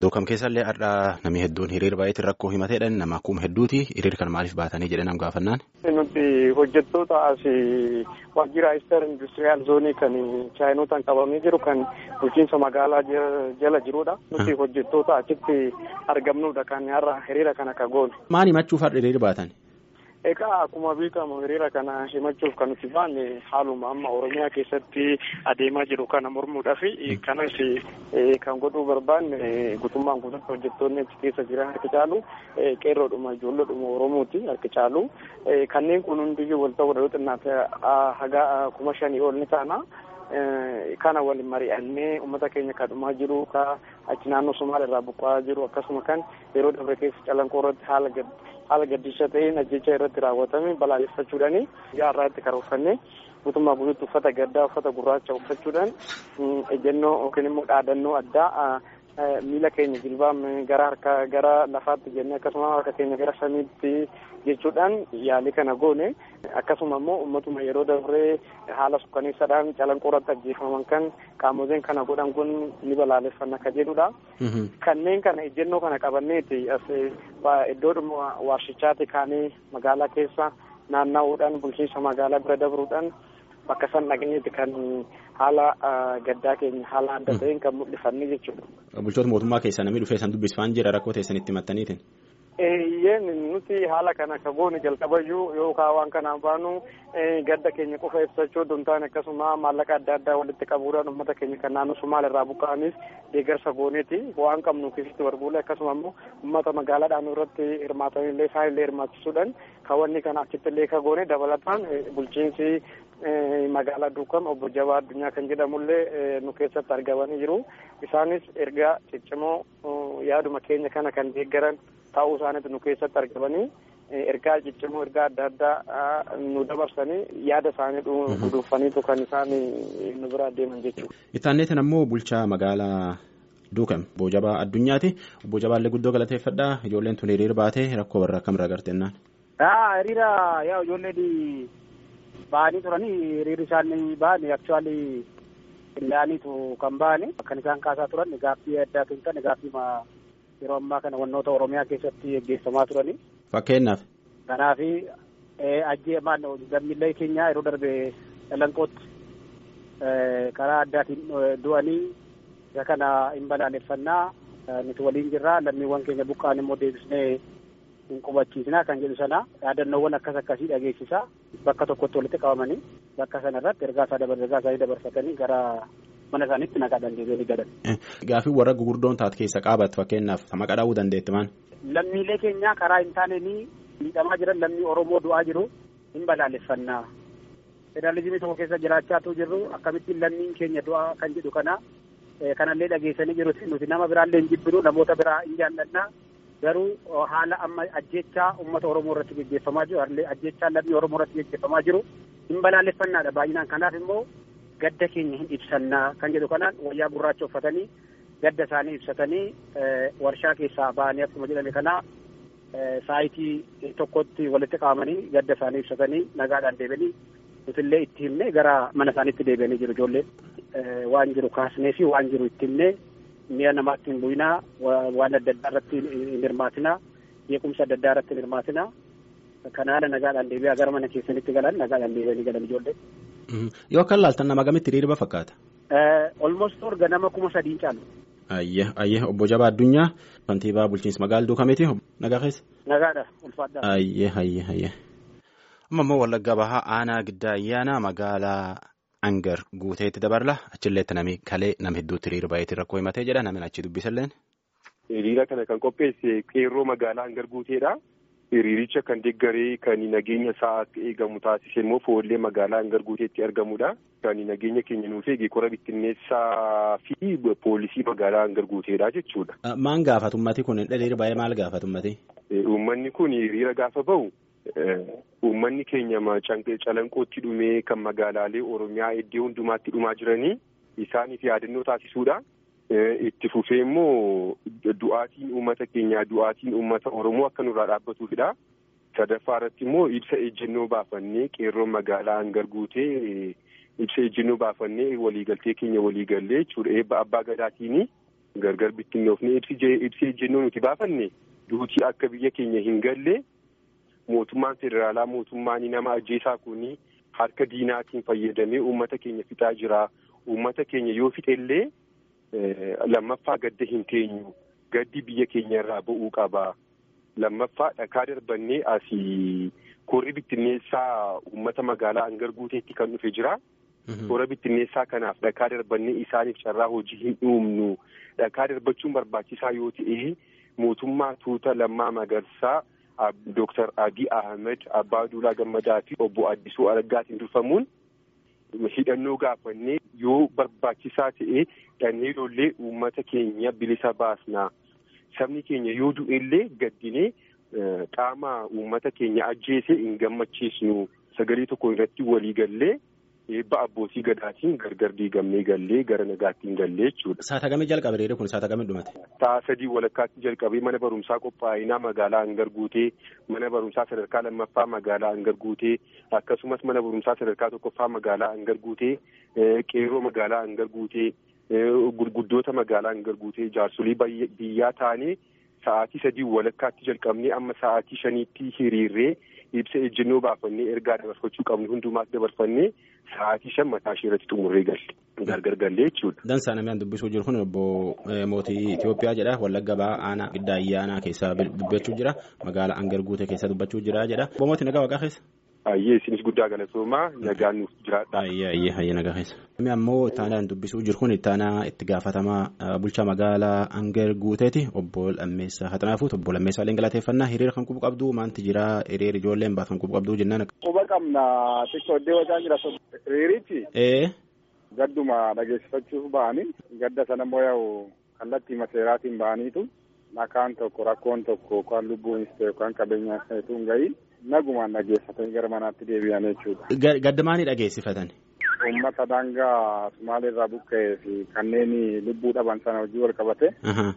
Duukam keessallee har'aa namni hedduun hiriira baay'eetiin rakkoo himateedhaan nama kuma hedduuti hiriira kana maaliif baatanii jedhee nam gaafannaan. Nuti hojjettoota as waajjira Ister Industiriyaal Zoonii kan chaayinotaan qabamee jiru kan bulchiinsa magaalaa jala jirudha. Nuti hojjettoota achitti argamnudha kan har'a hiriira kana ka goone. Maal himachuuf har'a hiriira baatan? Egaa akkuma beekamu hiriira kana himachuuf kan nuti baanne haaluma amma Oromiyaa keessatti adeemaa jiru kana mormuudhaaf kanas kan godhuu barbaanne guutummaan guututti hojjettoonni achi keessa jiran harki caalu qeerroodhuma ijoolleedhuma Oromooti harki caalu kanneen kun hundiyyuu wal ta'uu danda'u xinnaate haga kuma shanii ol ni taana. kana waliin mari'annee uummata keenya kadhumaa jiru ka achi naannoo Somaaliyaa irraa buqqa'aa jiru akkasuma kan yeroo dabre keessa calanqoo irratti haala gad haala gaddisa ta'een ajjecha irratti raawwatame balaaleffachuudhaani jaarraa itti karoorfannee guutummaa guutuutti uffata gaddaa uffata gurraacha uffachuudhaan ejjennoo yookiin immoo dhaadannoo addaa miila keenya jilbaan gara harka gara lafaatti jennee akkasuma harka keenya gara samiitti jechuudhaan yaalii kana goone akkasuma immoo uummatuma yeroo dabree haala sukkaneessaadhaan calanqoo irratti ajjeefaman kan qaamoleen kana godhan kun ni balaaleffanna akka jedhudha. Kanneen kana ejjennoo kana qabanneeti as iddoodhuma warshichaati kaanee magaalaa keessa naanna'uudhaan bulchiinsa magaalaa bira dabruudhaan bakka san dhaqneeti kan haala gaddaa keenya haala adda ta'een kan mul'ifanne jechuudha. Bulchoota mootummaa keessaa namni dhufee san dubbisfaan jira rakkoo teessan itti mattaniitiin. Eeyyeen nuti haala kana ka goone jalqabayyuu yookaan waan kanaan baanu gadda keenya qofa ibsachuu osoo hin taane akkasuma maallaqa adda addaa walitti qabuudhaan uummata keenya kan naannoo Somaaliyaa irraa buqqa'anis deeggarsa gooneeti waan qabnu keessatti barbuule akkasuma immoo uummata magaalaadhaan irratti hirmaatanillee isaanillee hirmaachisuudhaan kawanni kana achitti illee ka goone dabalataan bulchiinsi magaalaa Duukam obbo Jabaa Addunyaa kan jedhamullee nu keessatti argamanii jiru isaanis ergaa ciccimoo yaaduma keenya kana kan deeggaran ta'uu isaaniitu nu keessatti argamanii ergaa ciccimoo ergaa adda addaa nu dabarsanii yaada isaanii dhuunfaniitu kan isaan nu bira deeman jechuudha. Ittaanneetiin ammoo bulchaa magaalaa Duukam obbo Jabaa Addunyaati. Obbo Jabaallee guddoo galateeffadhaa ijoolleen tun hiriira baatee rakkoo barraa akkamirraa garteennaan. Hiriira yaa ijoolleen ba'anii turanii hiriirri isaanii ba'anii aktuwaalii qindaa'aniitu kan ba'anii kan isaan kaasaa turan gaaffii addaa kan ta'e gaaffii yeroo ammaa kana wannoota Oromiyaa keessatti gaggeeffamaa turanii. Fakkeenyaaf. Kanaaf ajjee maal lammiilee keenya yeroo darbe calanqootti karaa addaatiin du'anii isa kana hin balaaleffannaa nuti waliin jirra lammiiwwan keenya buqqaan immoo deebisnee hin qubachiisnaa kan jedhu sana yaadannoowwan akkas akkasii dhageessisa bakka tokkotti walitti qabamanii bakka sana irratti ergaa isaa dabar ergaa isaanii dabarfatanii gara mana isaaniitti naqaadhaan deebi'anii galan. Gaafii warra gugurdoon taate keessa qaabatu fakkeenyaaf maqaa dhaa'uu dandeetti maan. Lammiilee keenya karaa hin taaneenii miidhamaa jiran lammii Oromoo du'aa jiru hin balaaleffannaa. Federaalizimii tokko keessa jiraachaatu jirru akkamittiin lammiin keenya du'aa kan jedhu kana kanallee dhageessanii jiru nuti nama biraallee hin jibbinu namoota biraa hin jaallannaa garuu haala amma ajjechaa uummata Oromoo irratti gaggeeffamaa jiru ajjechaa lammii Oromoo irratti gaggeeffamaa jiru hin balaaleffannaadha baay'inaan kanaaf immoo gadda keenya hin ibsannaa kan jedhu kanaan wayyaa gurraacha uffatanii gadda isaanii ibsatanii warshaa keessaa ba'anii akkuma jedhame kana saayitii tokkotti walitti qabamanii gadda isaanii ibsatanii nagaadhaan deebi'anii nutillee itti himnee gara mana isaaniitti deebi'anii jiru ijoolleen waan jiru kaasnee fi waan jiru itti himnee mi'a namaatti hin bu'inaa waan adda addaa irratti hin hirmaatinaa beekumsa adda addaa irratti hin hirmaatinaa kan haala nagaadhaan deebi'aa gara mana keessanitti galan nagaadhaan deebi'anii galan ijoolleen. Yoo akka laaltan nama gamitti hiriira fakkaata? Olmost orga nama kuma sadiin caalu. Ayyee ayyee obbo Jabaa Addunyaa kantiibaa bulchiinsa magaalaa Duukameeti nagaa keessa. Nagaadha ulfaadhaa. Ayyee ayyee ayyee. Amma immoo Wallagga Bahaa aanaa giddaa ayyaana magaalaa Angar guuteetti dabarla achilleetti nami kalee nama hedduutti hiriira baay'eetiin rakkoo himatee jedha namni achi dubbisalleen. Hiriira kana kan qopheesse qeerroo magaalaa Angar guuteedha. Hiriiricha kan deeggaree kan nageenya isaa akka eegamu taasise immoo foollee magaalaa Angar guuteetti argamudha. Kan nageenya keenya nuuf eege kora bittinneessaa fi poolisii magaalaa Angar guuteedha jechuudha. Maan gaafatu ummati kun hiriira baay'ee maal gaafatu ummati? Uummanni kun hiriira gaafa bahu uummanni keenya calanqootti dhumee kan magaalaalee Oromiyaa iddoo hundumaatti dhumaa jiranii isaaniif yaadannoo taasisuudha. Itti fufee immoo du'aatiin uummata keenyaa du'aatiin uummata Oromoo akka nurraa dhaabbatuufidha. Sadaffaa irratti immoo ibsa ejjennoo baafannee qeerroon magaalaa Angar guutee ibsa ejjennoo baafannee waliigaltee keenya waliigallee jechuudha. Eebba abbaa gadaatiin gargar bittinnoofne ibsi ejjennoo nuti baafanne duutii akka biyya keenya hin galle mootummaan federaalaa mootummaan nama ajjeesaa kun harka diinaatiin fayyadamee uummata keenya fixaa jira. Uummata keenya yoo fixellee lammaffaa gadda hin teenyu. Gaddi biyya keenya irraa ba'uu qaba. Lammaffaa dhakaa darbannee asii korri bittinneessaa uummata magaalaa hangar guuteetti kan dhufe jira. Korra bittinneessaa kanaaf dhakaa darbannee isaaniif carraa hojii hin uumnu. Dhakaa darbachuun barbaachisaa yoo ta'e mootummaa tuuta lammaa magarsaa Dooktar Abiy Ahmed Abbaa Duulaa Gammadaa fi obbo Addisuu Araggaatiin durfamuun hidhannoo gaafannee yoo barbaachisaa ta'e dhannee lollee uummata keenya bilisa baasna. Sabni keenya yoo du'ellee gaddinee qaama uummata keenya ajjeese hin gammachiisnu. Sagalee tokko irratti walii gallee eebba abbootii gadaatiin gargar diigamnee gallee gara nagaatti hin gallee jechuudha. Saata gamii jalqabe reerri kun saata gamii dhumate? Sa'a sadii walakkaatti jalqabee mana barumsaa qophaa'inaa magaalaa hangar guutee mana barumsaa sadarkaa lammaffaa magaalaa hangar guutee akkasumas mana barumsaa sadarkaa tokkoffaa magaalaa hangar guutee qeerroo magaalaa hangar guutee gurguddoota magaalaa hangar guutee jaarsolii biyyaa taanee sa'aatii sadii walakkaatti jalqabnee amma sa'aatii shaniitti hiriirree ibsa ejjennoo baafannee ergaa dabarfachuu qabnu hundumaas dabarfannee sa'aatii shan mataa ishee irratti xumurree galle gargar gallee jechuudha. Dansaa namni dubbisuu jiru kun obbo mootii Itoophiyaa jedha Wallagga Ba'aa aanaa giddaa ayyaanaa keessaa dubbachuu jira magaalaa hangar guutee keessa dubbachuu jira jedha. Obbo mootii nagaa waaqaa keessa. Ayyee isinis guddaa galatoomaa nagaan nuuf jiraadha. Ayyee ayyee ayyee nagaa keessa. Namni ammoo ittaanaan dubbisuu jiru kun ittaanaa itti gaafatamaa bulchaa magaalaa hangar guuteeti obbo Lammeessaa Haxanaafuut obbo Lammeessaa Aleen galateeffannaa hiriira kan qubu qabdu maanti jira hiriira ijoolleen baatan qubu qabdu jennaan. Quba qabna xiqqoo iddoo wajaan jira hiriirichi. Ee. Gadduma dhageessifachuuf ba'anii gadda sana immoo yaa'u kallattii maseeraatiin ba'aniitu nakaan tokko rakkoon tokko yookaan lubbuunis ta'e yookaan qabeenyaan ta'etu hin gahiin nagumaan dhageessifatanii gara manaatti deebi'an jechuudha. Gadda maanii dhageessifatan? Uummata daangaa Sumaalee irraa buqqa'ee fi kanneen lubbuu dhaban sana hojii wal qabate.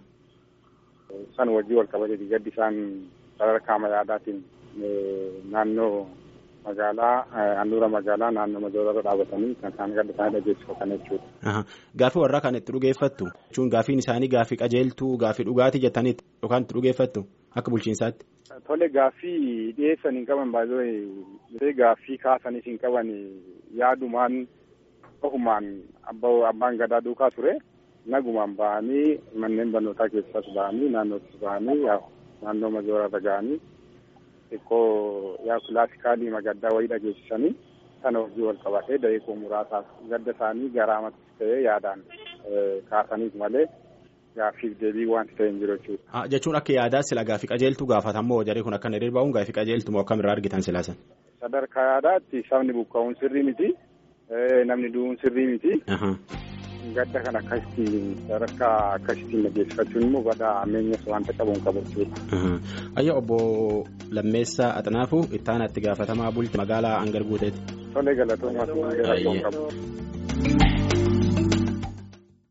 San hojii wal qabateeti gaddi isaan sadarkaa yaadaatiin naannoo magaalaa handhuura magaalaa naannoo magaalaa dhaabatanii kan isaan gadda isaanii dhageessifatan jechuudha. Gaaffii warraa kan itti dhugeeffattu jechuun gaaffiin isaanii gaaffii qajeeltuu gaaffii dhugaatii jettanii yookaan itti dhugeeffattu akka bulchiinsaatti. Tole gaaffii dhiyeessan hin qaban baay'ee gaaffii kaasaniif hin qaban yaadumaan ofumaan abbaan gadaa duukaa ture nagumaan ba'anii manneen barnootaa keessas ba'anii naannoottis ba'anii naannoo majooraa ga'anii xiqqoo yaa kilaasikaalii magaddaa wayii dhageessisanii sana hojii wal qabatee da'iiqoo muraasaaf gadda isaanii garaamatis ta'ee yaadaan kaasaniif malee. Gaaffiif deebii wanti ta'e hin jiru jechuudha. Jechuun akka yaadaa sila gaaffii qajeeltuu gaafatamoo jarri kun akka hiriir ba'uun gaaffii qajeeltuu moo akkamirraa argitan silaasan? Sadarkaa yaadaatti sabni buqqa'uun sirrii miti. Namni du'uun sirrii miti. Gadda kan akkasitti sadarkaa akkasittiin dhageessifachuun immoo badaa ameenyas wanta qabuun qaba jechuudha. Ayya obbo Lammeessaa Axanaafuu ittaana itti gaafatamaa bulti magaalaa hangar guuteeti. Tolee galatoomaa qabu.